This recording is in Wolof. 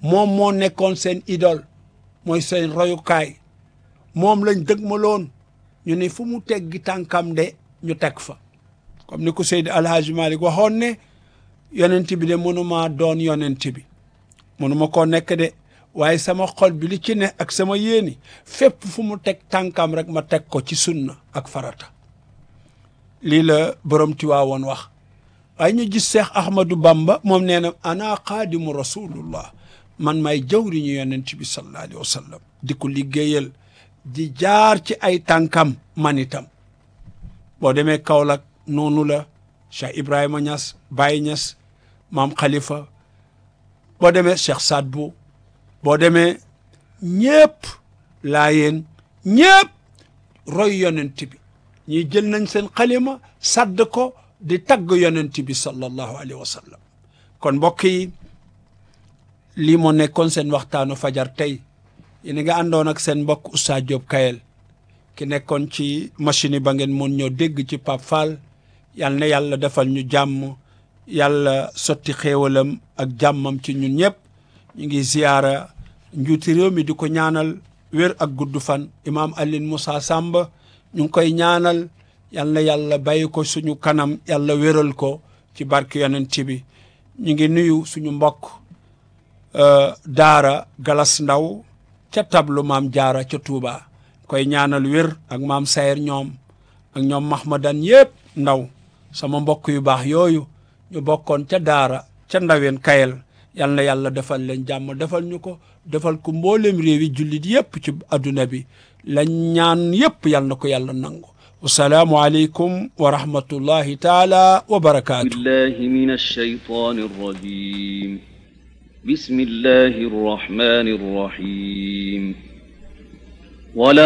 moom moo nekkoon seen idole mooy seen royukaay moom lañ dëgmaloon ñu ne fu mu teggi tànkam de ñu teg fa comme ni ko Seydi Alhaji Malick waxoon ne yonent bi de mënuma doon yonent bi mënuma koo nekk de waaye sama xol bi li ci ne ak sama yéeni fépp fu mu teg tànkam rek ma teg ko ci sunna ak farata lii la borom Tiwaawoon wax waaye ñu gis Seex Ahmadou Bamba moom nee na ana xaadimu rasulullah man may jawriñu yonent bi sallallahu alayhi wa sallam di ko liggéeyal di jaar ci ay tànkam man itam boo demee Kaolack noonu la Cheikh Ibrahima Niass Baye Niass maam Khalifa boo demee Cheikh Saad Bou boo demee ñëpp laayeen ñëpp roy yonent bi ñii jël nañ seen xalima sadd ko di tagg yonent bi sallallahu alayhi wa sallam kon mbokk yi lii moo nekkoon seen waxtaanu fajar tey yéen nga àndoon ak seen mbokk Oustaz Diop Kayel ki nekkoon ci machine yi ba ngeen mën ñoo dégg ci Pape Fall yal na yàlla defal ñu jàmm yàlla sotti xéewalam ak jàmmam ci ñun ñëpp ñu ngi ziyaara njuuti réew mi di ko ñaanal wér ak gudd fan imaam Alioune Moussa Samba ñu ngi koy ñaanal yal na yàlla bàyyi ko suñu kanam yàlla wéral ko ci barke yonent bi ñu ngi nuyu suñu mbokk daara Galas Ndaw ca tablu maam jaara ca Touba koy ñaanal wér ak maam Sayer ñoom ak ñoom Mahmadan yëpp ndaw sama mbokk yu baax yooyu ñu bokkoon ca daara ca ndaween kayel yal na yàlla defal leen jàmm defal ñu ko defal ko mboolem réewi jullit yëpp ci adduna bi lañ ñaan yëpp yal na ko yàlla nangu wasalaamu aleykum wa rahmatullahi taala wa barakaatu بالله من الشيطان الرجيم بسم الله الرحمن الرحيم ولا